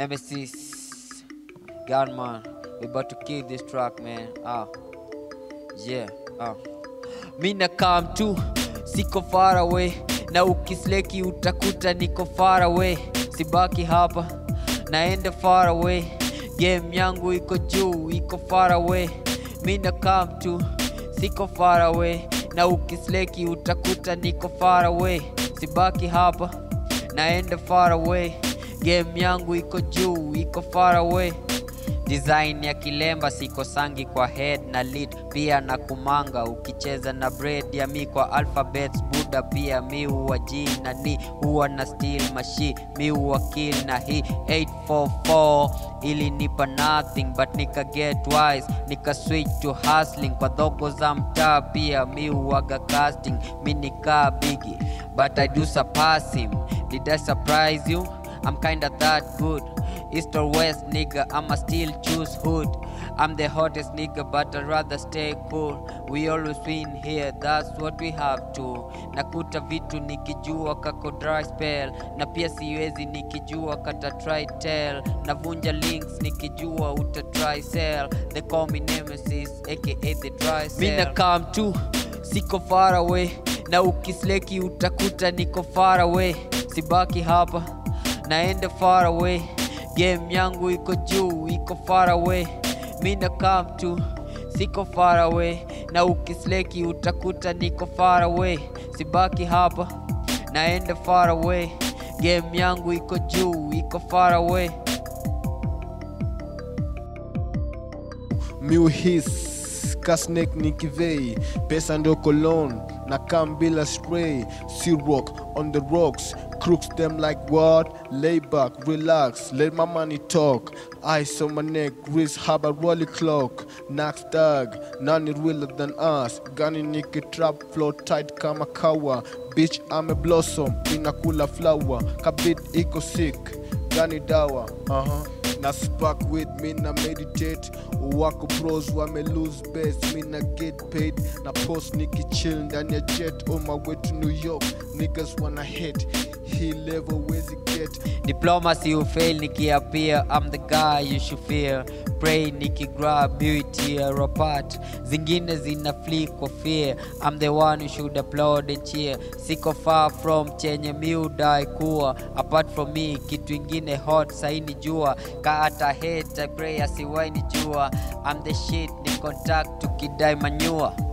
Nemesis, Gunman, we about to kill this track, man. Ah, yeah, ah. Mina come tu, siko far away, na ukisleki utakuta niko far away. Sibaki hapa, naenda far away. Game yangu iko juu, iko far away. Mina come tu, siko far away, na ukisleki utakuta niko far away. Sibaki hapa, naenda far away. Game yangu iko juu, iko far away. Design ya kilemba siko sangi kwa head na lead pia na kumanga ukicheza na bread ya mi kwa alphabets buda pia mi huwa G na ni huwa na steel mashi mi huwa kill na hii 844 ili nipa nothing but nika get wise nika switch to hustling kwa dhogo za mtaa pia mi huwaga casting mi nikaa bigi but I do surpass him did I surprise you I'm kinda that good East or West, nigga, I'ma still choose hood. I'm the hottest nigga, but I'd rather stay cool. We always win here, that's what we have to. Nakuta vitu nikijua kako dry spell, na pia siwezi nikijua kata try tell. Navunja links nikijua uta try sell. They call me Nemesis, aka the dry cell. Mina come tu, siko far away, na ukisleki utakuta niko far away. Sibaki hapa, naenda far away game yangu iko juu iko far away mina come tu siko far away na ukisleki utakuta niko far away sibaki hapa naenda far away game yangu iko juu iko far away miuhis kasnek nikivei pesa ndio colon na kam bila stray sea rock on the rocks crooks them like what lay back relax let my money talk ice on my neck wrist have a rolly clock nax dog none realer than us gani niki trap flow tight kama kawa bitch I'm a blossom inakula flower kabit iko sick gani dawa uh-huh. na spark with me na meditate wako pros wame lose best me na get paid na post nikichill ndani ya jet on my way to new york niggas wanna hit he level wezi get diplomacy ufail nikiapia i'm the guy you should fear pray nikigrab tear apart zingine zina flee kwa fear i'm the one who should applaud and cheer siko far from chenye miudai kuwa apart from me kitu ingine hot saini jua ka hata hate I pray asiwaini jua i'm the shit ni contact tukidai manyua